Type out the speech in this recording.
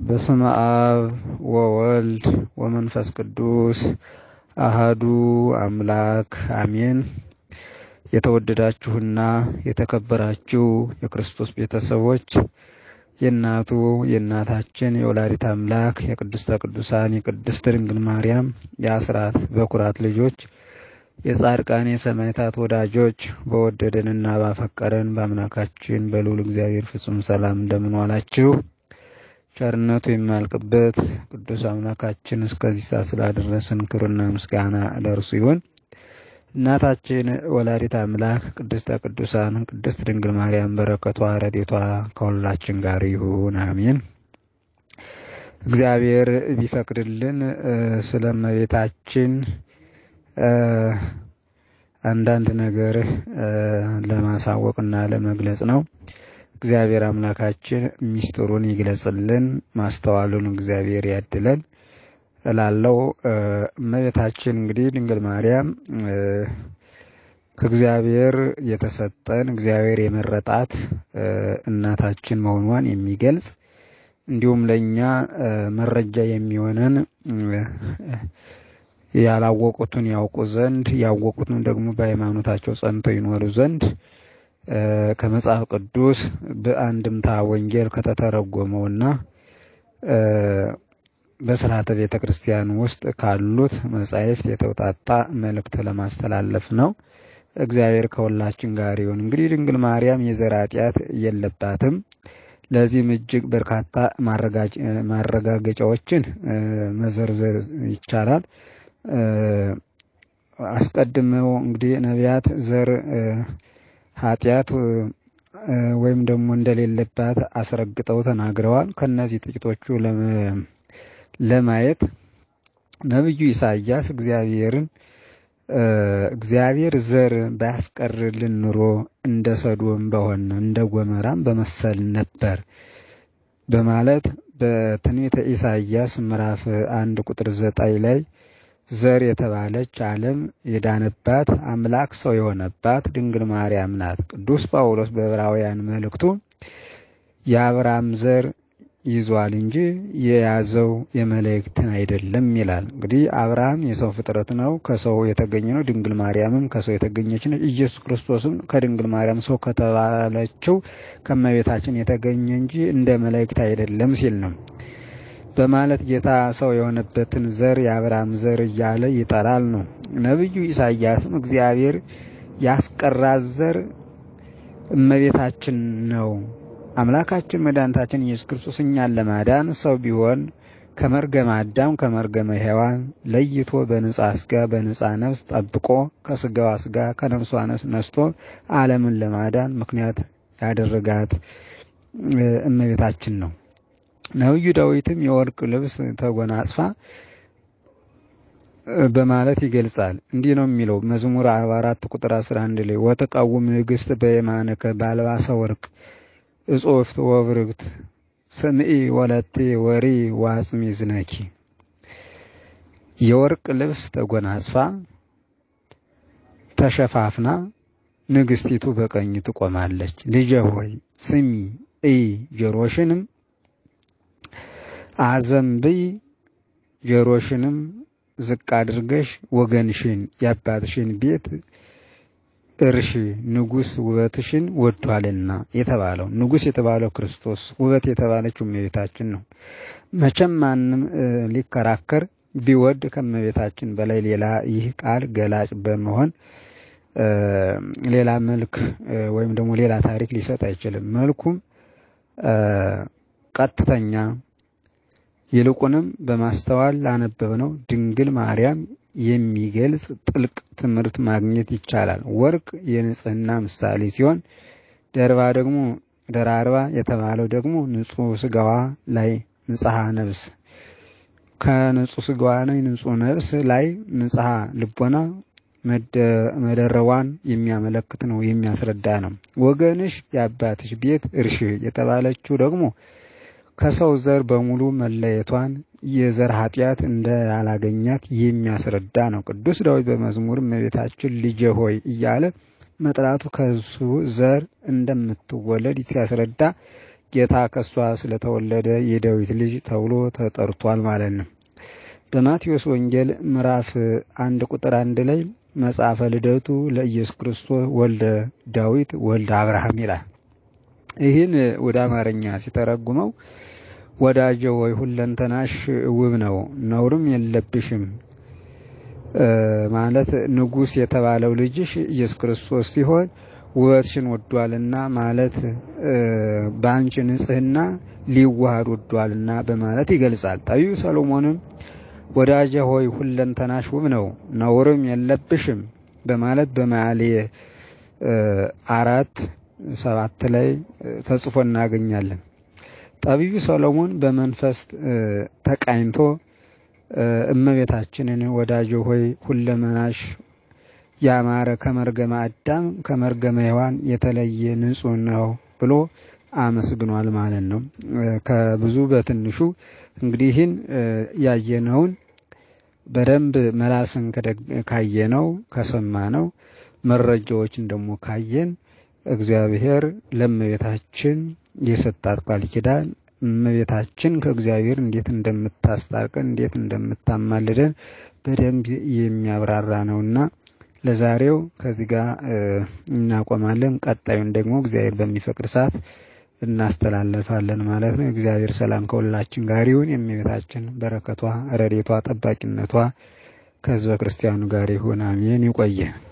በስመ አብ ወወልድ ወመንፈስ ቅዱስ አሃዱ አምላክ አሜን። የተወደዳችሁና የተከበራችሁ የክርስቶስ ቤተሰቦች የእናቱ የእናታችን የወላዲት አምላክ የቅድስተ ቅዱሳን የቅድስት ድንግል ማርያም የአስራት በኩራት ልጆች የጻድቃን የሰማዕታት ወዳጆች በወደደንና ባፈቀረን በአምላካችን በልዑል እግዚአብሔር ፍጹም ሰላም እንደምን ዋላችሁ? ቸርነቱ የማያልቅበት ቅዱስ አምላካችን እስከዚህ ሰዓት ስላደረሰን ክብርና ምስጋና ለእርሱ ይሁን። እናታችን ወላዲት አምላክ ቅድስተ ቅዱሳን ቅድስት ድንግል ማርያም በረከቷ ረድኤቷ ከሁላችን ጋር ይሁን፣ አሜን። እግዚአብሔር ቢፈቅድልን ስለ እመቤታችን አንዳንድ ነገር ለማሳወቅና ለመግለጽ ነው። እግዚአብሔር አምላካችን ሚስጥሩን ይግለጽልን፣ ማስተዋሉን እግዚአብሔር ያድለን እላለው። እመቤታችን እንግዲህ ድንግል ማርያም ከእግዚአብሔር የተሰጠን እግዚአብሔር የመረጣት እናታችን መሆኗን የሚገልጽ እንዲሁም ለእኛ መረጃ የሚሆነን ያላወቁትን ያውቁ ዘንድ ያወቁትን ደግሞ በሃይማኖታቸው ጸንተው ይኖሩ ዘንድ ከመጽሐፍ ቅዱስ በአንድምታ ወንጌል ከተተረጎመውና በስርዓተ ቤተ ክርስቲያን ውስጥ ካሉት መጻሕፍት የተውጣጣ መልእክት ለማስተላለፍ ነው። እግዚአብሔር ከሁላችን ጋር ይሁን። እንግዲህ ድንግል ማርያም የዘር ኃጢአት የለባትም። ለዚህም እጅግ በርካታ ማረጋገጫዎችን መዘርዘር ይቻላል። አስቀድመው እንግዲህ ነቢያት ዘር ኃጢአት ወይም ደግሞ እንደሌለባት አስረግጠው ተናግረዋል። ከነዚህ ጥቂቶቹ ለማየት ነቢዩ ኢሳያስ እግዚአብሔርን እግዚአብሔር ዘር ባያስቀርልን ኑሮ እንደ ሰዶም በሆነ እንደ ጎመራም በመሰል ነበር በማለት በትንቢተ ኢሳያስ ምዕራፍ አንድ ቁጥር ዘጠኝ ላይ ዘር የተባለች ዓለም የዳነባት አምላክ ሰው የሆነባት ድንግል ማርያም ናት። ቅዱስ ጳውሎስ በዕብራውያን መልእክቱ የአብርሃም ዘር ይዟል እንጂ የያዘው የመላእክትን አይደለም ይላል። እንግዲህ አብርሃም የሰው ፍጥረት ነው፣ ከሰው የተገኘ ነው። ድንግል ማርያምም ከሰው የተገኘች ነች። ኢየሱስ ክርስቶስም ከድንግል ማርያም ሰው ከተባለችው ከመቤታችን የተገኘ እንጂ እንደ መላእክት አይደለም ሲል ነው በማለት ጌታ ሰው የሆነበትን ዘር የአብርሃም ዘር እያለ ይጠራል ነው። ነቢዩ ኢሳያስም እግዚአብሔር ያስቀራት ዘር እመቤታችን ነው። አምላካችን መድኃኒታችን ኢየሱስ ክርስቶስ እኛን ለማዳን ሰው ቢሆን ከመርገመ አዳም ከመርገመ ሔዋን ለይቶ በንጻ ስጋ በንጻ ነፍስ ጠብቆ ከስጋዋ ስጋ ከነፍሷ ነፍስ ነስቶ ዓለምን ለማዳን ምክንያት ያደረጋት እመቤታችን ነው። ነቢዩ ዳዊትም የወርቅ ልብስ ተጎናጽፋ በማለት ይገልጻል። እንዲህ ነው የሚለው መዝሙር 44 ቁጥር 11 ላይ ወተቃውም ንግሥት በየማነከ ባልባሰ ወርቅ እጾፍት ወብርግት ስምኢ ወለቴ ወሪ ዋጽሚ ዝነኪ የወርቅ ልብስ ተጎናጽፋ ተሸፋፍና ንግስቲቱ በቀኝ ትቆማለች። ልጄ ሆይ ስሚ እይ ጆሮሽንም አዘንብይ ጆሮሽንም ዝቅ አድርገሽ ወገንሽን የአባትሽን ቤት እርሽ ንጉሥ ውበትሽን ወዷልና የተባለው ንጉሥ የተባለው ክርስቶስ ውበት የተባለችው እመቤታችን ነው። መቼም ማንም ሊከራከር ቢወድ ከእመቤታችን በላይ ሌላ ይህ ቃል ገላጭ በመሆን ሌላ መልክ ወይም ደግሞ ሌላ ታሪክ ሊሰጥ አይችልም። መልኩም ቀጥተኛ ይልቁንም በማስተዋል ላነበብነው ድንግል ማርያም የሚገልጽ ጥልቅ ትምህርት ማግኘት ይቻላል። ወርቅ የንጽህና ምሳሌ ሲሆን ደርባ ደግሞ ደራርባ የተባለው ደግሞ ንጹሕ ስጋዋ ላይ ንጽሐ ነፍስ ከንጹሕ ስጋዋ ላይ ንጹሕ ነፍስ ላይ ንጽሐ ልቦና መደረቧን የሚያመለክት ነው፣ የሚያስረዳ ነው። ወገንሽ የአባትሽ ቤት እርሽ የተባለችው ደግሞ ከሰው ዘር በሙሉ መለየቷን የዘር ኃጢአት እንዳላገኛት የሚያስረዳ ነው። ቅዱስ ዳዊት በመዝሙር እመቤታችን ልጄ ሆይ እያለ መጥራቱ ከሱ ዘር እንደምትወለድ ሲያስረዳ ጌታ ከእሷ ስለተወለደ የዳዊት ልጅ ተብሎ ተጠርቷል ማለት ነው። በማቴዎስ ወንጌል ምዕራፍ አንድ ቁጥር አንድ ላይ መጽሐፈ ልደቱ ለኢየሱስ ክርስቶስ ወልደ ዳዊት ወልደ አብርሃም ይላል። ይህን ወደ አማርኛ ሲተረጉመው ወዳጄ ወይ ሁለንተናሽ ውብ ነው፣ ነውርም የለብሽም ማለት ንጉሥ የተባለው ልጅሽ ኢየሱስ ክርስቶስ ሲሆን ውበትሽን ወዷልና ማለት በአንቺ ንጽሕና ሊዋሃድ ወዷልና በማለት ይገልጻል። ጠቢቡ ሰሎሞንም ወዳጄ ሆይ ሁለንተናሽ ውብ ነው ነውርም የለብሽም በማለት በመኃልየ አራት ሰባት ላይ ተጽፎ እናገኛለን። ጠቢቡ ሰሎሞን በመንፈስ ተቃኝቶ እመቤታችንን ወዳጄ ሆይ ሁለመናሽ ያማረ ከመርገመ አዳም ከመርገመ ሔዋን የተለየ ንጹሕ ነው ብሎ አመስግኗል ማለት ነው። ከብዙ በትንሹ እንግዲህ ይህን ያየነውን በደንብ መላስን ካየነው ከሰማነው መረጃዎችን ደግሞ ካየን እግዚአብሔር ለእመቤታችን የሰጣት ቃል ኪዳን እመቤታችን ከእግዚአብሔር እንዴት እንደምታስታርቀን እንዴት እንደምታማልደን በደንብ የሚያብራራ ነውና ለዛሬው ከዚህ ጋር እናቆማለን። ቀጣዩን ደግሞ እግዚአብሔር በሚፈቅድ ሰዓት እናስተላልፋለን ማለት ነው። እግዚአብሔር ሰላም ከሁላችን ጋር ይሁን። የእመቤታችን በረከቷ፣ ረዴቷ፣ ጠባቂነቷ ከሕዝበ ክርስቲያኑ ጋር ይሁን። አሜን። ይቆየ